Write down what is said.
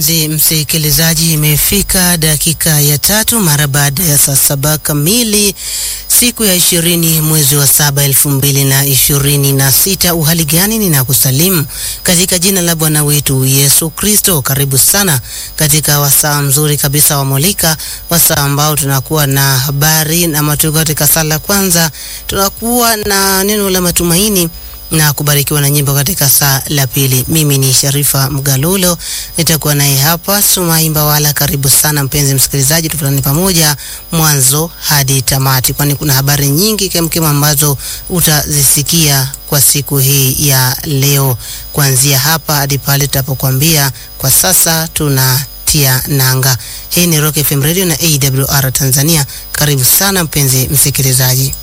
Mpenzi msikilizaji, imefika dakika ya tatu mara baada ya saa saba kamili siku ya ishirini mwezi wa saba elfu mbili na ishirini na sita. Uhali gani? Ninakusalimu katika jina la Bwana wetu Yesu Kristo. Karibu sana katika wasaa mzuri kabisa wa Molika, wasaa ambao tunakuwa na habari na matukio katika sala kwanza, tunakuwa na neno la matumaini na kubarikiwa na nyimbo katika saa la pili. Mimi ni Sharifa Mgalulo, nitakuwa naye hapa Sumai Mbawala. Karibu sana mpenzi msikilizaji, tufutane pamoja mwanzo hadi tamati, kwani kuna habari nyingi kemkem ambazo utazisikia kwa siku hii ya leo, kuanzia hapa hadi pale tutapokuambia kwa sasa tunatia nanga. Hii ni Rock FM Radio na AWR Tanzania. Karibu sana mpenzi msikilizaji.